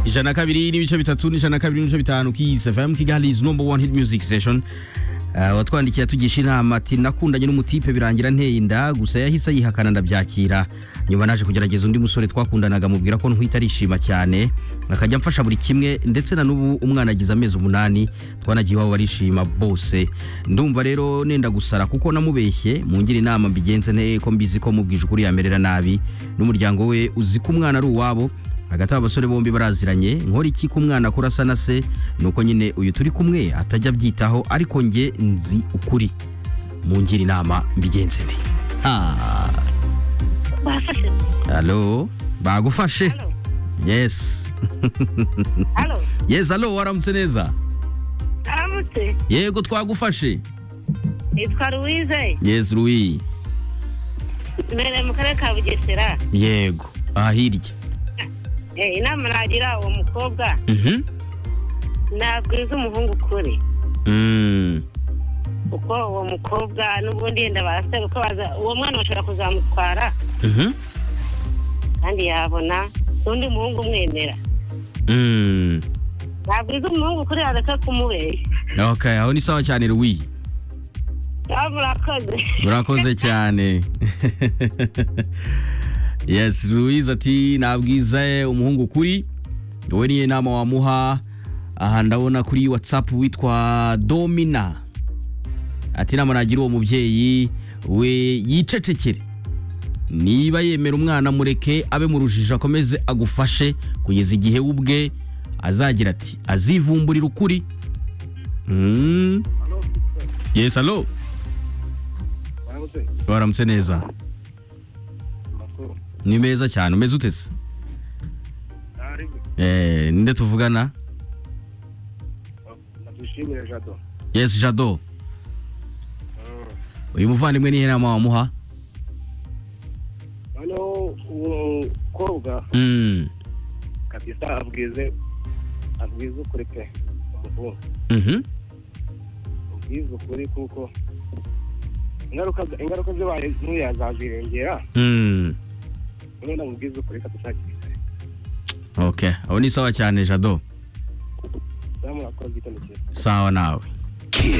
ijana na kabiri n'ibice bitatu n'ijana na kabiri n'ibice bitanu Kiss FM Kigali is number one hit music station Uh, watwandikiye atugisha inama ati nakundanye n'umutipe birangira nteye inda gusa yahise ayihakana ndabyakira nyuma naje kugerageza undi musore twakundanaga mubwira ko ntwita arishima cyane akajya amfasha buri kimwe ndetse na n'ubu umwana agize amezi umunani twanagiye iwabo barishima bose ndumva rero nenda gusara kuko namubeshye mungira inama mbigenze nte ko mbizi ko mubwije ukuri yamerera nabi n'umuryango we uzi ko umwana ari uwabo hagati aba basore bombi baraziranye nkora iki ko umwana akura asa na se nuko nyine uyu turi kumwe atajya abyitaho ariko njye nzi ukuri mungira inama mbigenze ne bafashe halo bagufashe Halo. yes halo yes halo waramutse neza aramutse yego twagufashe nitwa louise yes ruwi imbere mu karere ka bugesera yego aha hirya Eh, inama nagira uwo mukobwa Mhm. nabwiza umuhungu ukuri Mm. kuko uwo mukobwa n'ubundi yenda barasa kuko baza- uwo mwana bashobora kuzamutwara Mhm. kandi yabona n'undi muhungu umwemera Mm. nabwiza umuhungu ukuri areka kumubeshya okay aho ni sawa cyane ruwi Ah, murakoze murakoze cyane yes louise ati nabwiza umuhungu kuri wowe niyo nama wamuha aha ndabona kuri whatsapp witwa domina ati inama nagira uwo mubyeyi we yicecekere niba yemera umwana mureke abe mu rujijo akomeze agufashe kugeza igihe we ubwe azagira ati azivumburira ukuri Mm. yes halo waramutse neza ni meza cyane umeze ute se Eh, ninde tuvugana nadushimire jado yes jado uyu muvandimwe nihe nama wamuha noneho uwo mukobwa Mm, kabisa abwize abwize ukuri pe umuhungu mhm, abwize ukuri kuko ingaruka ingaruka zibaye ntuya azazirengera mm. none namubwize ukuri kabisa okay abo ni sawa cyane jado namurakoze igitondo cyiza sawa nawe Kiss.